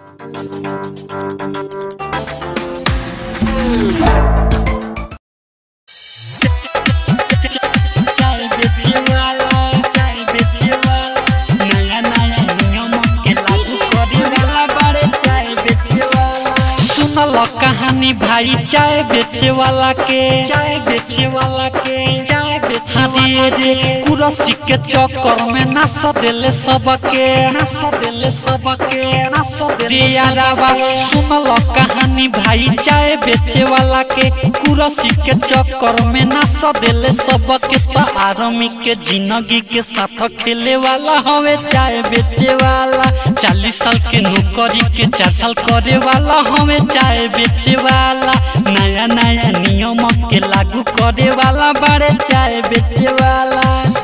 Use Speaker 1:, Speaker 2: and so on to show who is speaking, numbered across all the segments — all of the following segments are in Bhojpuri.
Speaker 1: चाय बेचे वाला चाय बेचे वाला नया नया नियम के लागू करे वाला बारे चाय बेचे वाला सुनल कहानी भाई चाय बेचे वाला के चाय बेचे वाला के चाय बेचे रे रे कुरसी के चक्कर में नास देले सबके नास देले सबके नास देले यारावा सुनल कहानी भाई चाय बेचे वाला के कुरसी के चक्कर में नास देले सबके तो आर्मी के जिंदगी के साथ खेले वाला हवे चाय बेचे वाला चालीस साल के नौकरी के चार साल करे वाला हवे चाय बेचे वाला नया नया नियम के लागू करे वाला बारे चाय बेचे वाला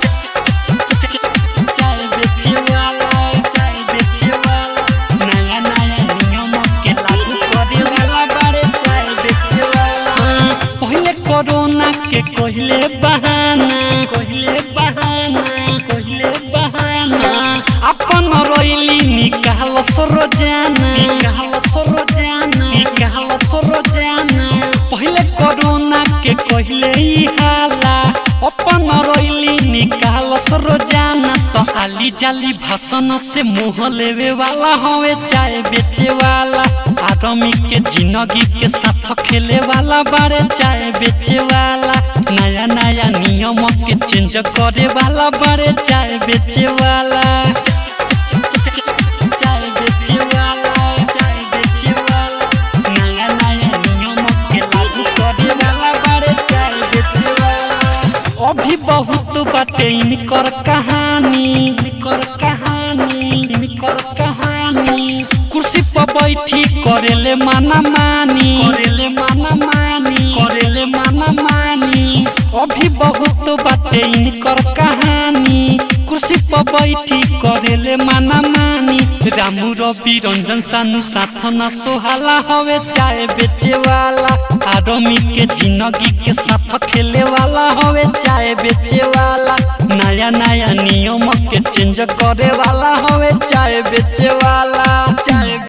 Speaker 1: चाय बेचे वाला चाय बेचे वाला नया नया नियम के लागू करे वाला बारे चाय बेचे वाला पहले कोरोना के कहले बहाना कहले बहाना कहले बहाना अपन रोइली निकाल सरोजाना निकाल सरोजाना निकाल सरोजाना पहले कोरोना के कहले ई हाला अपन रोइली निकाल सरोजाना तो आली जाली भाषण से मुंह लेवे वाला हवे चाय बेचे वाला आदमी के जिंदगी के साथ खेले वाला बारे चाय बेचे वाला नया नया नियम के चेंज करे वाला बारे चाय बेचे वाला चाय बेचे वाला चाय बेचे वाला नया नया नियम के लागू करे वाला बारे चाय बेचे वाला अभी बहुत बाटे इनकर कहानी इनकर कहानी इनकर कहानी कुर्सी पर बैठी करेले माना मानी करेले माना मानी करेले माना मानी अभी बहुत बाटे इनकर कहानी कुर्सी पर बैठी करेले माना मानी रामू रवि रंजन सानू साथ ना सोहाला हवे चाय बेचे वाला आदमी के जिंदगी के साथ खेले वाला हवे चाय बेचे वाला नया नया नियम के चेंज करे वाला हवे चाय बेचे वाला चाय